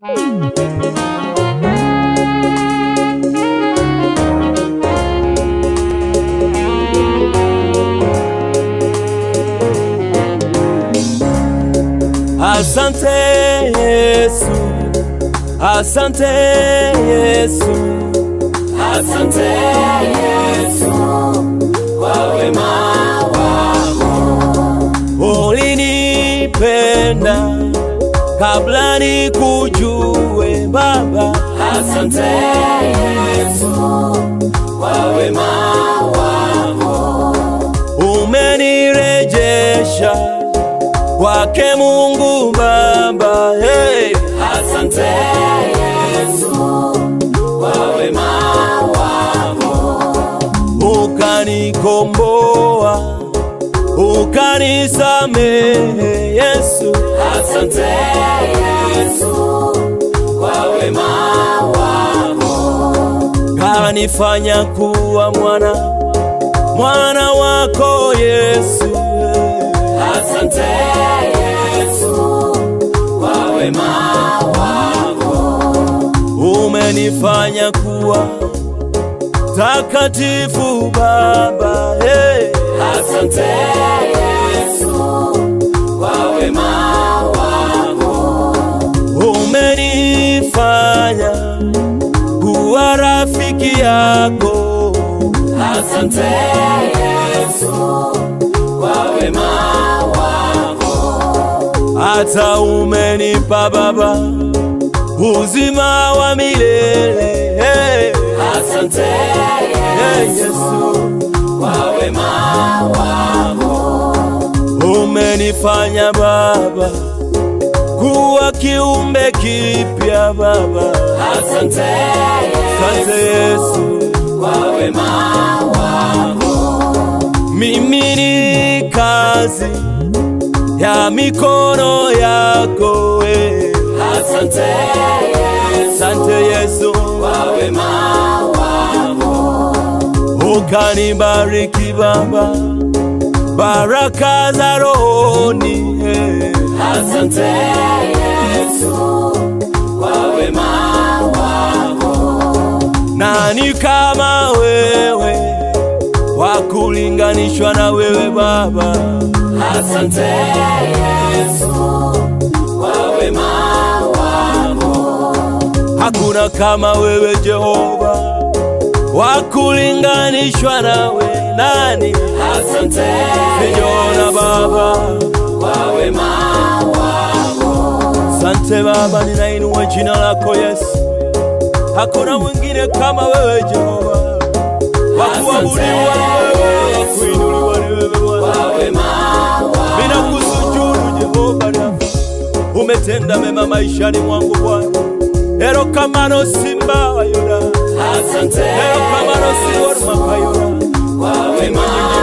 Asante Yesu, asante Yesu, Asante Yesu kwa wema wako. ulinipenda kabla nikujue Baba. Asante Yesu kwa wema wako. Umenirejesha kwake Mungu Baba. Hey. Asante Yesu kwa wema wako. Ukanikomboa, ukanisamehe Yesu. Asante Yesu kwa wema wako. kanifanya kuwa mwana mwana wako Yesu. Asante Yesu kwa wema wako. Umenifanya kuwa takatifu Baba. Hey. Asante Yesu kwa wema wako. Umenifanya kuwa rafiki yako. Asante Yesu kwa wema wako. Hata umenipa Baba uzima wa milele. Hey. Asante Hey, Yesu Yesu. kwa wema wako. Umenifanya Baba kuwa kiumbe kipya Baba. Asante Asante Yesu, kwa wema wako. mimi ni kazi ya mikono yako we. Asante Yesu Asante Yesu, kwa wema wako. ukanibariki Baba, baraka za rohoni eh. Asante Yesu kwa wema wako. Nani kama wewe wa kulinganishwa na wewe Baba? Asante Yesu kwa wema wako. Hakuna kama wewe Jehova wa kulinganishwa nawe. Nani Asante sijaona Baba? kwa wema wako. Sante Baba, ninainua jina lako Yesu. Hakuna mwingine kama wewe Jehova, wa kuabudiwa ni wewe, wa kuinuliwa ni wewe Bwana. Kwa wema wako. Ninakusujudu Jehova Rafa, umetenda mema maishani mwangu Bwana. Ero kamano simba wa Yuda, Asante ero kamano siwor makayura. kwa wema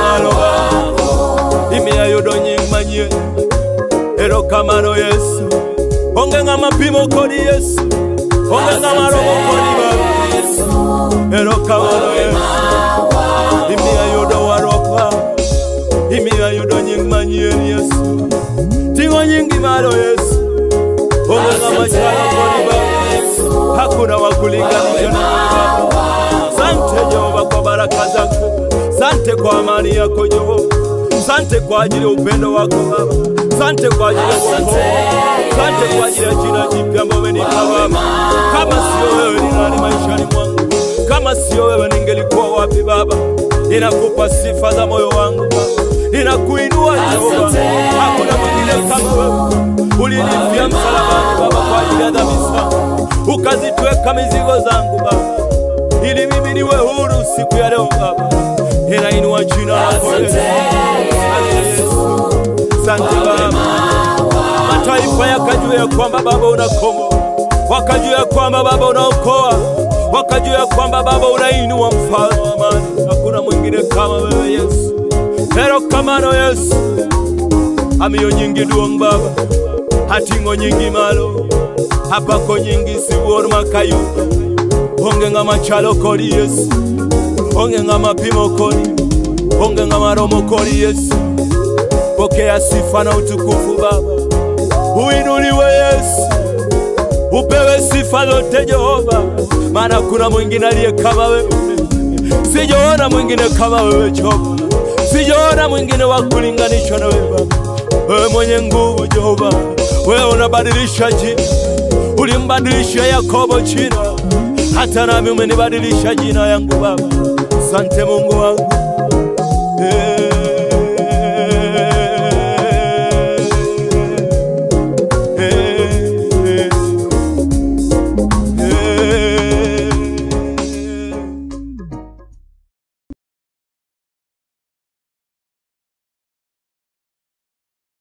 Maloba, imia yudo nying manyie. Ero kamano Yesu, onge ng'ama pimo kodi Yesu, onge ng'ama romo kodi Baba. Ero kamano Yesu, imia yudo waropa, imia yudo nying manyien Yesu. Ting'o nyingi malo Yesu, onge ng'ama chalo kodi Baba. Hakuna wa kulinganisha na wewe Baba. Sante Jehova kwa baraka zako, sante kwa amani yako Jehova, sante kwa ajili ya upendo wako Baba, sante kwa ajili ya wokovu, sante kwa ajili ya jina jipya ambalo umenipa Baba. Kama sio wewe ni nani maishani mwangu? Kama sio wewe ningelikuwa wapi Baba? Ninakupa sifa za moyo wangu Baba, ninakuinua Jehova, hakuna mwingine kama wewe. Ulinifia msalabani Baba kwa ajili ya dhambi zangu, ukazitweka mizigo zangu Baba ili mimi niwe huru siku ya leo Baba, ninainua jina lako Yesu. Asante Yesu, asante Baba. Mataifa yakajua ya kwamba Baba unakomboa, wakajua ya kwamba Baba unaokoa, wakajua ya kwamba Baba unainua mfalme wa amani. Hakuna mwingine kama wewe Yesu, ero kamano Yesu, amiyo nyingi duong' Baba, hating'o nyingi malo, apako nyingi siwuor makayudo onge ng'ama chalo kodi Yesu, onge ng'ama pimo kodi, onge ng'ama romo kodi Yesu. Pokea sifa na utukufu Baba, uinuliwe Yesu, upewe sifa zote Jehova, maana kuna mwingine aliye kama wewe. Sijaona mwingine kama wewe Jehova, sijaona mwingine wa kulinganishwa na wewe Baba. Wewe mwenye nguvu Jehova, wewe unabadilisha jina, ulimbadilisha Yakobo jina, hata nami umenibadilisha jina yangu Baba. Asante Mungu wangu,